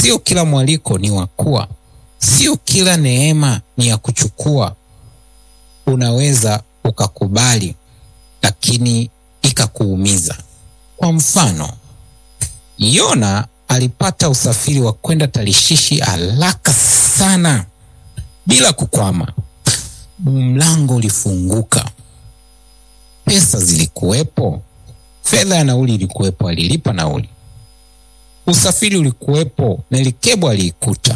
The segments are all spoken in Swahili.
Sio kila mwaliko ni wa kuwa, sio kila neema ni ya kuchukua. Unaweza ukakubali, lakini ikakuumiza. Kwa mfano, Yona alipata usafiri wa kwenda Tarishishi haraka sana bila kukwama. Mlango ulifunguka, pesa zilikuwepo, fedha ya nauli ilikuwepo, alilipa nauli. Usafiri ulikuwepo, Melikebo aliikuta.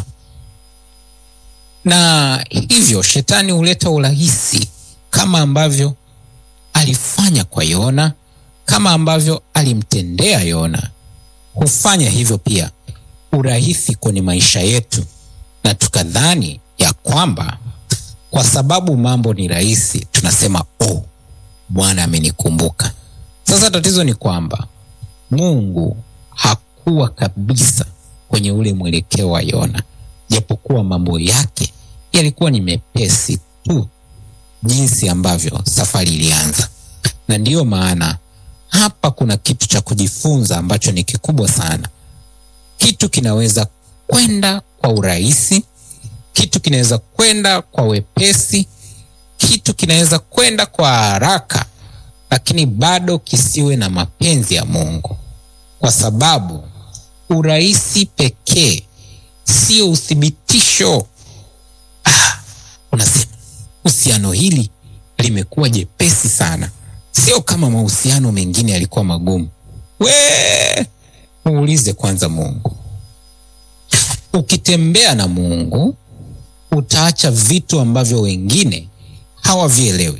Na hivyo shetani huleta urahisi, kama ambavyo alifanya kwa Yona, kama ambavyo alimtendea Yona hufanya hivyo pia urahisi kwenye maisha yetu, na tukadhani ya kwamba kwa sababu mambo ni rahisi tunasema oh, Bwana amenikumbuka. Sasa tatizo ni kwamba Mungu hakuwa kabisa kwenye ule mwelekeo wa Yona, japokuwa mambo yake yalikuwa ni mepesi tu jinsi ambavyo safari ilianza, na ndiyo maana hapa kuna kitu cha kujifunza ambacho ni kikubwa sana. Kitu kinaweza kwenda kwa urahisi, kitu kinaweza kwenda kwa wepesi, kitu kinaweza kwenda kwa haraka, lakini bado kisiwe na mapenzi ya Mungu, kwa sababu urahisi pekee sio uthibitisho. Ah, unasema uhusiano hili limekuwa jepesi sana Sio kama mahusiano mengine yalikuwa magumu. We muulize kwanza Mungu. Ukitembea na Mungu utaacha vitu ambavyo wengine hawavielewi.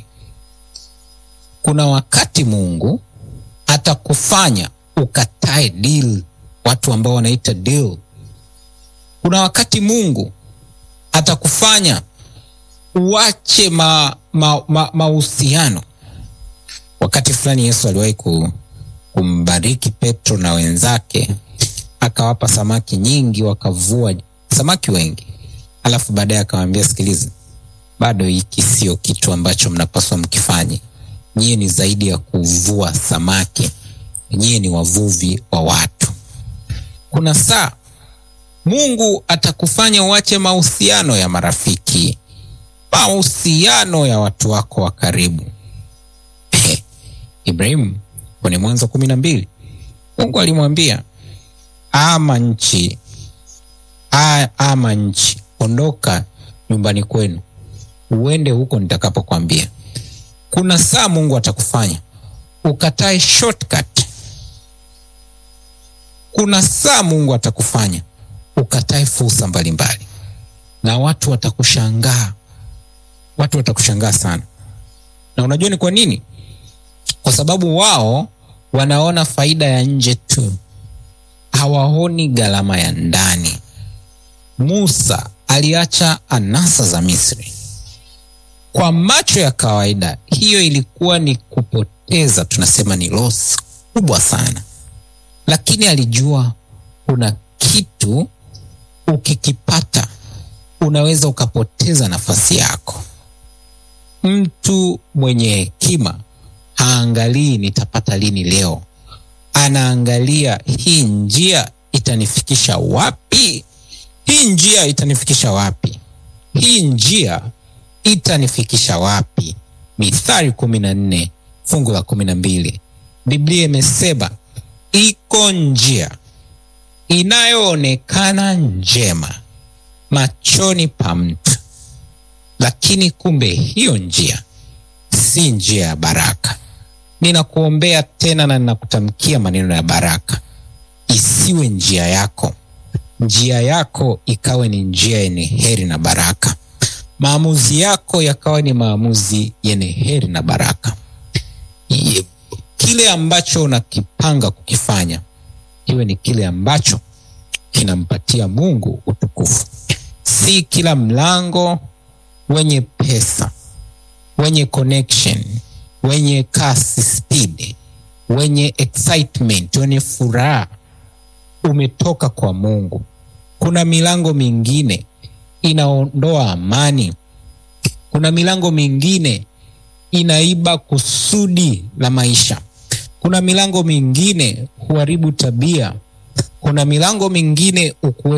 Kuna wakati Mungu atakufanya ukatae deal, watu ambao wanaita deal. Kuna wakati Mungu atakufanya uache mahusiano ma, ma Wakati fulani Yesu aliwahi kumbariki Petro na wenzake, akawapa samaki nyingi, wakavua samaki wengi, alafu baadaye akawaambia, sikiliza, bado hiki sio kitu ambacho mnapaswa mkifanye. Nyie ni zaidi ya kuvua samaki, nyie ni wavuvi wa watu. Kuna saa Mungu atakufanya uache mahusiano ya marafiki, mahusiano ya watu wako wa karibu. Ibrahimu kwenye Mwanzo kumi na mbili Mungu alimwambia ama nchi a, ama nchi, ondoka nyumbani kwenu uende huko nitakapokwambia. Kuna saa Mungu atakufanya ukatae shortcut. Kuna saa Mungu atakufanya ukatae fursa mbalimbali, na watu watakushangaa, watu watakushangaa sana. Na unajua ni kwa nini? Kwa sababu wao wanaona faida ya nje tu, hawaoni gharama ya ndani. Musa aliacha anasa za Misri. Kwa macho ya kawaida, hiyo ilikuwa ni kupoteza, tunasema ni loss kubwa sana, lakini alijua kuna kitu ukikipata unaweza ukapoteza nafasi yako. Mtu mwenye hekima haangalii nitapata lini leo, anaangalia hii njia itanifikisha wapi? Hii njia itanifikisha wapi? Hii njia itanifikisha wapi? Mithali kumi na nne fungu la kumi na mbili Biblia imesema iko njia inayoonekana njema machoni pa mtu, lakini kumbe hiyo njia si njia ya baraka. Ninakuombea tena na ninakutamkia maneno ya baraka, isiwe njia yako, njia yako ikawe ni njia yenye heri na baraka, maamuzi yako yakawa ni maamuzi yenye heri na baraka. Kile ambacho unakipanga kukifanya iwe ni kile ambacho kinampatia Mungu utukufu. Si kila mlango wenye pesa, wenye connection, wenye kasi, speed, wenye excitement, wenye furaha umetoka kwa Mungu. Kuna milango mingine inaondoa amani. Kuna milango mingine inaiba kusudi la maisha. Kuna milango mingine huharibu tabia. Kuna milango mingine ukue